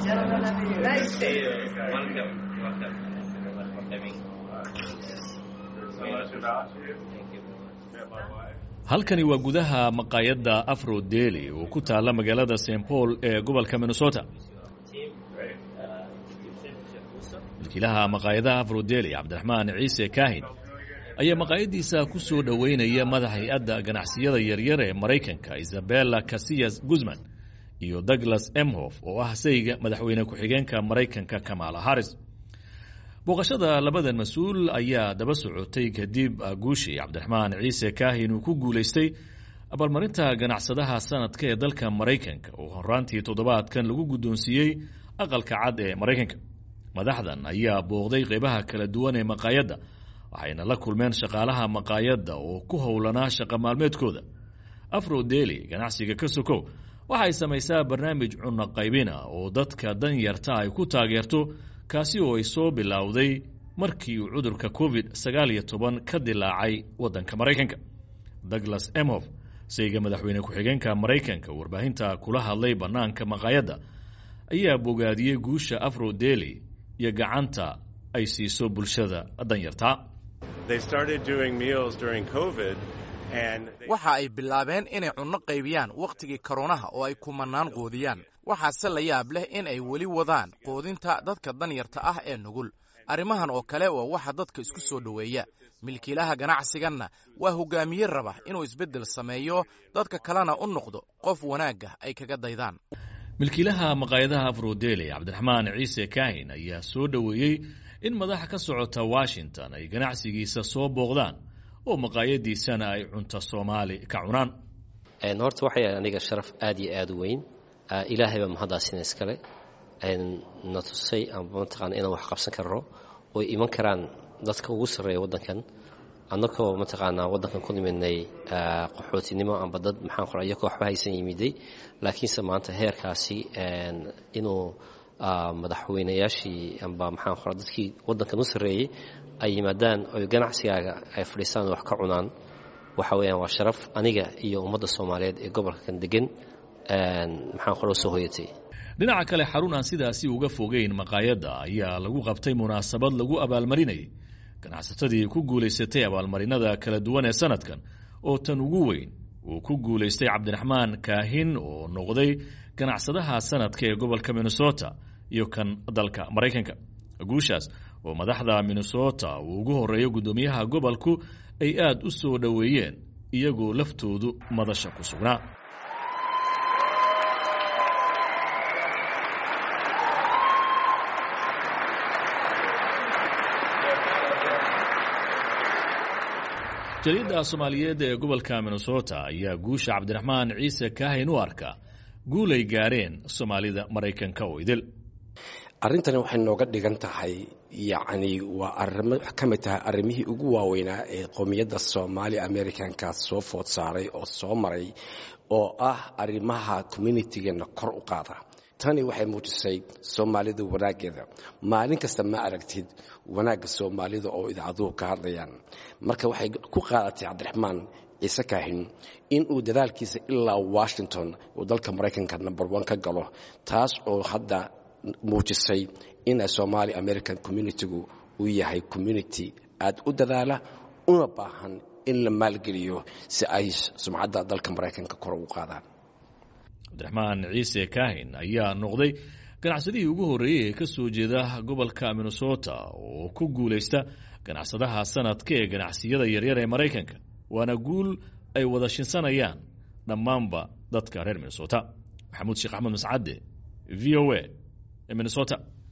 halkani waa gudaha maqaayadda afro deli oo ku taalla magaalada st paul ee gobolka minnesota milkiilaha maqaayadaha afro deli cabdiraxmaan ciise kaahin ayaa maqaayaddiisa ku soo dhoweynaya madax hay-adda ganacsiyada yaryar ee maraykanka isabella casiyas guzman iyo douglas emhof oo ah sayga madaxweyne ku-xigeenka maraykanka kamala harris booqashada labadan mas-uul ayaa daba socotay kadib guushii cabdiraxmaan ciise kaahin uu ku guulaystay abaalmarinta ganacsadaha sanadka ee dalka maraykanka oo horaantii toddobaadkan lagu guddoonsiiyey aqalka cad ee maraykanka madaxdan ayaa booqday qeybaha kala duwan ee maqaayadda waxayna la kulmeen shaqaalaha maqaayadda oo ku howlanaa shaqa maalmeedkooda afro deli ganacsiga ka sokow waxay samaysaa barnaamij cunno qaybina oo dadka danyarta ay ku taageerto kaasi oo ay soo bilowday markii uu cudurka covid sagaal iyo toban ka dilaacay waddanka maraykanka douglas emhof sayga madaxweyne ku-xigeenka maraykanka warbaahinta kula hadlay bannaanka maqaayadda ayaa bogaadiyey guusha afro deli iyo gacanta ay siiso bulshada danyarta waxa ay bilaabeen inay cunno qaybiyaan wakhtigii koronaha oo ay kumanaan qoodiyaan waxaase la yaab leh in ay weli wadaan qoodinta dadka danyarta ah ee nugul arrimahan oo kale waa waxa dadka isku soo dhoweeya milkiilaha ganacsiganna waa hogaamiye raba inuu isbeddel sameeyo dadka kalena u noqdo qof wanaagga ay kaga daydaan milkiilaha maqaayadaha afrodeli cabdiraxmaan ciise kaahin ayaa soo dhoweeyey in madaxa ka socota washington ay ganacsigiisa soo booqdaan oo maqaayadiisana ay cunto soomaali ka cunaan horta waxay aniga sharaf aad iyo aad u weyn ilaahay baa mahaddaasina iskale na tusay amba mataqaana inaan wax qabsan karno oy iman karaan dadka ugu sarreeya waddankan annagoo mataqaanaa waddankan ku nimidnay qaxootinimo amba dad maxaan qora iyagoo waxba haysan yimiday laakiinse maanta heerkaasi inuu madaxweynayaashii amba maxaan qora dadkii waddankan u sarreeyey ay yimaadaan oy ganacsigaaga ay fadhiistaan wax ka cunaan waxa weeyaan waa sharaf aniga iyo ummadda soomaaliyeed ee gobolkan degan maxaan qora usoo hoyatay dhinaca kale xarun aan sidaasi uga fogeyn maqaayadda ayaa lagu qabtay munaasabad lagu abaalmarinayay ganacsatadii ku guulaysatay abaalmarinada kala duwan ee sanadkan oo tan ugu weyn uu ku guulaystay cabdiraxmaan kaahin oo noqday ganacsadaha sanadka ee gobolka minnesota iyo kan dalka maraykanka guushaas oo madaxda minnesota uu ugu horeeyo guddoomiyaha gobolku ay aad u soo dhoweeyeen iyagoo laftoodu madasha ku sugnaa jariidda soomaaliyeed ee gobolka minnesota ayaa guusha cabdiraxmaan ciise kaahin u arka guulay gaareen soomaalida maraykanka oo idil arrintani waxay nooga dhigan tahay yacni waa arimo ka mid tahay arrimihii ugu waaweynaa ee qowmiyadda soomaali americanka soo food saaray oo soo maray oo ah arrimaha communitigeena kor u qaada tani waxay muujisay soomaalida wanaaggeeda maalin kasta ma aragtid wanaagga soomaalida oo idaacaduhu ka hadlayaan marka waxay ku qaadatay cabdiraxmaan ciise kaahin in uu dadaalkiisa ilaa washington uu dalka maraykanka number one ka galo taas oo hadda muujisay ina somaali american communitigu uu yahay community aad u dadaala una baahan in la maalgeliyo si ay sumcadda dalka maraykanka kor ugu qaadaan cabdiraxmaan ciise kaahin ayaa noqday ganacsadihii ugu horreeyey ee ka soo jeeda gobolka minnesota oo ku guulaysta ganacsadaha sanadka ee ganacsiyada yaryar ee maraykanka waana guul ay wada shinsanayaan dhammaanba dadka reer minnesota maxamuud sheekh axmed mascadde v o a minnesota